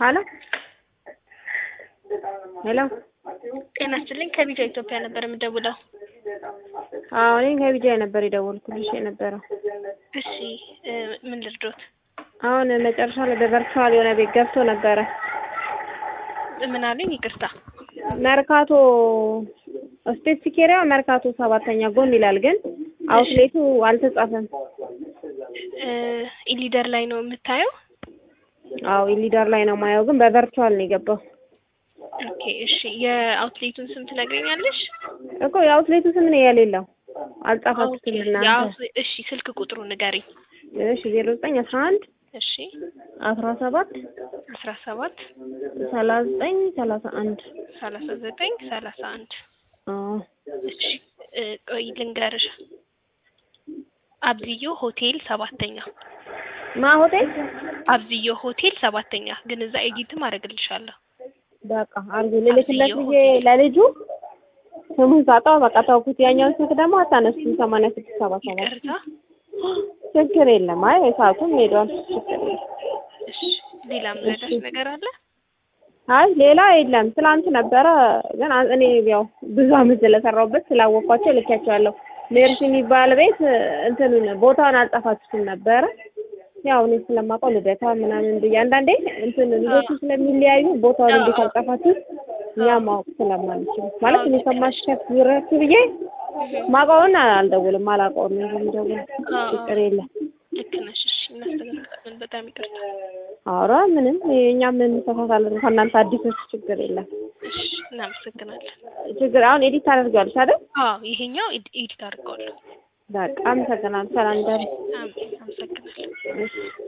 ሀሎ ሄሎ ጤና ይስጥልኝ ከቢጃ ኢትዮጵያ ነበር የምደውለው። አዎ እኔ ከቢጃይ ነበር የደወልኩልሽ የነበረው። እሺ እ ምን ልርዶት? አሁን መጨረሻ ላይ በቨርቹዋል የሆነ ቤት ገብቶ ነበረ ምን አሉኝ? ይቅርታ መርካቶ ስፔሲፊክ ኤሪያ መርካቶ ሰባተኛ ጎን ይላል፣ ግን አውትሌቱ አልተጻፈም። እ ኢሊደር ላይ ነው የምታየው? አዎ ኢሊዳር ላይ ነው ማየው፣ ግን በቨርቹዋል ነው የገባው ኦኬ እሺ የአውትሌቱን ስም ትነግረኛለሽ? እኮ የአውትሌቱ ስም ነው የሌለው። አልጻፋችሁትም እናንተ። የአውት- እሺ ስልክ ቁጥሩ ንገሪኝ። እሺ ዜሮ ዘጠኝ አስራ አንድ እሺ አስራ ሰባት አስራ ሰባት ሰላሳ ዘጠኝ ሰላሳ አንድ ሰላሳ ዘጠኝ ሰላሳ አንድ አዎ እሺ እ ቆይ ልንገርሽ አብዝዮ ሆቴል ሰባተኛ ማ ሆቴል አብዝዮ ሆቴል ሰባተኛ ግን እዛ ኤዲትም አደርግልሻለሁ። በቃ አርጉ ልልክለት አብዝዮ ጊዜ ለልጁ ስሙን ሳጣው በቃ ተውኩት። ያኛውን ስልክ ደግሞ አታነሱም። ሰማንያ ስድስት ሰባ ሰባት ይቅርታ ችግር የለም። አይ ሰዓቱም ሄዷል። ችግር የለም። እሺ ሌላ ምረዳሽ እሺ። ነገር አለ? አይ ሌላ የለም። ትላንት ነበረ ግን አ- እኔ ያው ብዙ አመት ስለሰራሁበት ስላወቅኳቸው ልኬያቸዋለሁ። ሜርሲ የሚባል ቤት እንትኑን ቦታውን አልጻፋችሁትም ነበረ። ያው እኔ ስለማውቀው ልደታ ምናምን ብዬ አንዳንዴ እንትን ልጆቹ ስለሚለያዩ ቦታውን እንዴት አልጻፋችሁት እኛ ማወቅ ስለማንችል ማለት እኔ ከማሽከፍ ይረቱ ብዬ ማውቀውን አልደውልም አላውቀውም ነው የምደውል። ችግር የለም። ልክ ነሽ። እሺ እናስተካክላለን። በጣም ይቅርታ። ኧረ ምንም እኛ ምን እንሳሳታለን ከእናንተ አዲሶች ችግር የለም። እሺ እናመሰግናለን። ችግር አሁን ኤዲት ታደርጊዋለሽ አይደል? አዎ ይሄኛው ኤድ- ኤዲት አድርገዋለሁ። በቃ አመሰግናለሁ። ሰላም ደሩ። አሜን። አመሰግናለሁ። እሺ